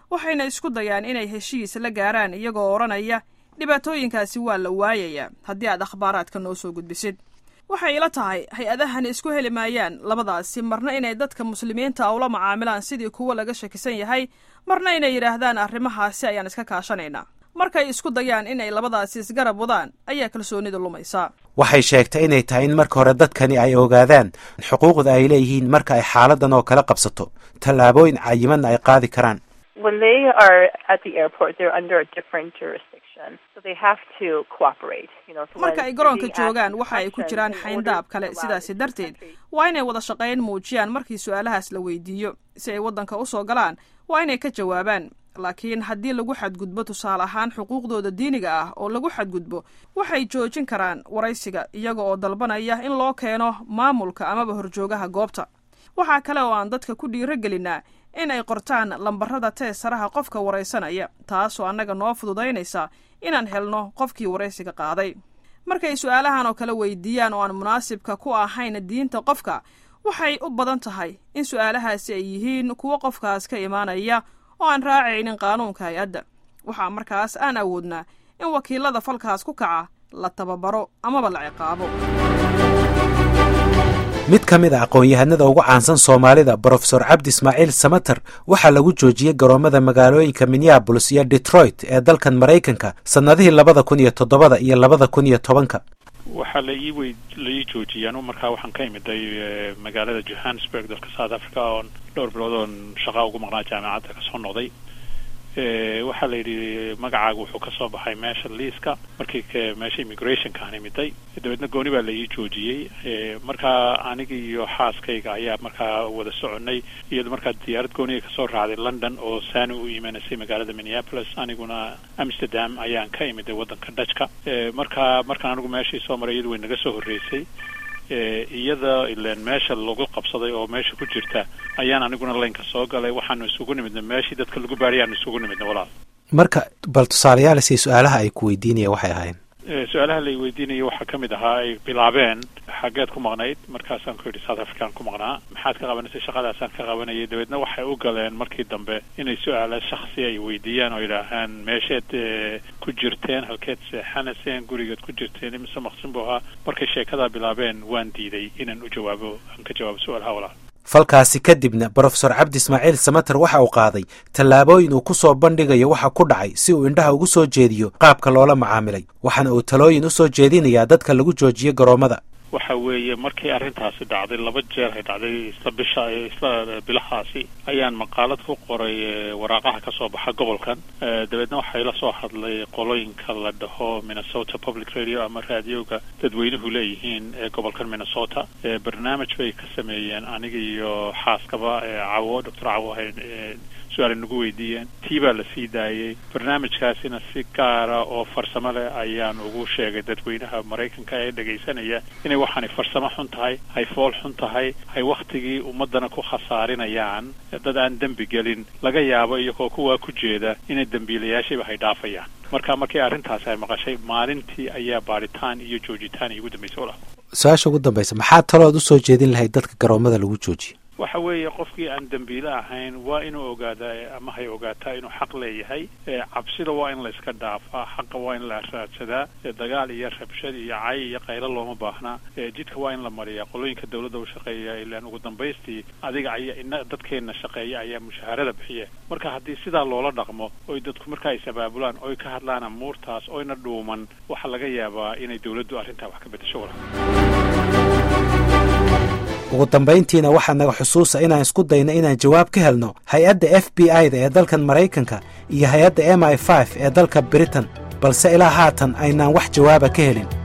waxayna isku dayaan inay heshiis la gaaraan iyagoo odhanaya dhibaatooyinkaasi waa la waayayaa haddii aad akhbaaraadka noo soo gudbisid waxay ila tahay hay-adahani isku heli maayaan labadaasi marna inay dadka muslimiinta ula macaamilaan sidii kuwa laga shakisan yahay marna inay yidhaahdaan arrimahaasi ayaan iska kaashanaynaa markay isku dayaan inay labadaasi isgarab wadaan ayaa kalsoonida lumaysa waxay sheegtay inay tahay in marka hore dadkani ay ogaadaan xuquuqda ay leeyihiin marka ay xaaladan oo kale qabsato tallaabooyin cayimanna ay qaadi karaan When they are at the airport, they're under a different jurisdiction, so they have to cooperate. You know, so when marka ay garoonka being asked joogaan waxa ay ku questions jiraan in order xayndaab to kale allow sidaasi them to darteed country. waa inay wada shaqayn muujiyaan markii su-aalahaas la weydiiyo si ay waddanka u soo galaan waa inay ka jawaabaan laakiin haddii lagu xadgudbo tusaale ahaan xuquuqdooda diiniga ah oo lagu xadgudbo waxay joojin karaan waraysiga iyaga oo dalbanaya in loo keeno maamulka amaba horjoogaha goobta waxaa kale oo aan dadka ku dhiiro gelinaa in ay qortaan lambarada teesaraha qofka waraysanaya taasoo annaga noo fududaynaysa inaan helno qofkii waraysiga qaaday markay su-aalahan oo kale weydiiyaan oo aan munaasibka ku ahayn diinta qofka waxay u badan tahay in su-aalahaasi ay yihiin kuwo qofkaas ka imaanaya oo aan raacaynin qaanuunka hay-adda waxaa markaas aan awoodnaa in wakiilada falkaas ku kaca la tababaro amaba la ciqaabo mid ka mid a aqoon-yahanada ugu caansan soomaalida brofesor cabdi ismaaciil samater waxaa lagu joojiyey garoommada magaalooyinka minneabolis iyo detroit ee dalkan maraykanka sannadihii labada kun iyo toddobada iyo labada kun iyo tobanka waxaa la ii wey la ii joojiyay anu markaa waxaan ka imiday eh, magaalada johannesburg dalka south africa oon dhowr bilood oon shaqaa ugu maqnaa jaamacadda kasoo noqday Eh, waxaa la yidhi magacaaga wuxuu kasoo baxay meesha liiska markii ka- meesha immigrationka aan imiday dabeedna gooni baa la ii joojiyey Eh, markaa aniga iyo xaaskayga ayaa markaa wada soconay iyado markaa diyaarad gooniga kasoo raacday london oo saani u imaanaysay magaalada minneapolis aniguna amsterdam ayaan ka imiday waddanka dajka Eh, markaa markaan anigu meeshii soo maray iyadu way naga soo horreysay Eh, iyada ileen meesha lagu qabsaday oo meesha ku jirta ayaan aniguna laynka soo galay waxaanu isugu nimidna meeshii dadka lagu baariy aanu isugu nimidna walaal marka bal tusaalayaal si su-aalaha ay ku weydiinaya waxay ahayn Eh, su-aalaha la weydiinaya waxaa ka mid ahaa ay bilaabeen xaggeed ku maqnayd markaasaan ku yidhi south african ku maqnaa maxaad ka qabanaysay shaqadaasaan ka qabanayay dabeedna waxay u galeen markii dambe inay su-aala shaksi ay weydiiyaan oo yidhaahaan meesheed eh, ku jirteen halkeed seexanayseen gurigeed ku jirteen imise maqsin buu ahaa markay sheekadaa bilaabeen waan diiday inaan u jawaabo aan ka jawaabo su-aalaha walaal falkaasi kadibna brofesor cabdi ismaaciil samater waxa uu qaaday tallaabooyin uu ku soo bandhigayo waxa ku dhacay si uu indhaha ugu soo jeediyo qaabka loola macaamilay waxaana uu talooyin u soo jeedinayaa dadka lagu joojiyo garoommada waxa weeye markii arrintaasi dhacday laba jeer ay dhacday isla bisha isla bilahaasi ayaan maqaalad ku qoray eh, waraaqaha ka soo baxa gobolkan Eh, dabeedna waxaa ila soo hadlay qolooyinka la dhaho minnesota public radio ama raadioga dadweynuhu leeyihiin ee gobolkan minnesota Eh, barnaamij bay ka sameeyeen aniga iyo xaaskaba eh, cawo doctor cawo hay eh, su-aal nagu weydiiyeen tii baa la sii daayey barnaamijkaasina si gaara oo farsamo leh ayaan ugu sheegay dadweynaha maraykanka ee dhegaysanaya inay waxaanay farsamo xun tahay hay fool xun tahay hay wakhtigii ummadana ku khasaarinayaan dad aan dembi gelin laga yaabo iyagoo kuwaa ku jeeda inay dembiilayaashayba hay dhaafayaan marka markii arrintaasi ay maqashay maalintii ayaa baadhitaan iyo joojitaan igu dambaysay walaal su-aasha ugu dambaysa maxaa talood u soo jeedin lahayd dadka garoommada lagu joojiyo waxa weeye qofkii aan dembiile ahayn waa inuu ogaadaa ama hay ogaataa inuu xaq leeyahay ee cabsida waa in la iska dhaafaa xaqa waa in la raadsadaa ee dagaal iyo rabshad iyo cay iyo qaylo looma baahnaa ee jidka waa in la mariyaa qolooyinka dawladda u shaqeeya ilaan ugu dambaystii adiga ayaa ina dadkeenna shaqeeya ayaa mushaharada bixiya marka haddii sidaa loola dhaqmo oy dadku markaa is abaabulaan oy ka hadlaan amuurtaas oyna dhuuman waxaa laga yaabaa inay dawladdu arrintaa wax ka beddesho wala ugu dambayntiina waxaa naga xusuusa inaan isku dayno inaan jawaab ka helno hay-adda f b i da ee dalkan maraykanka iyo hay-adda m i f ee dalka britain balse ilaa haatan aynaan wax jawaaba ka helin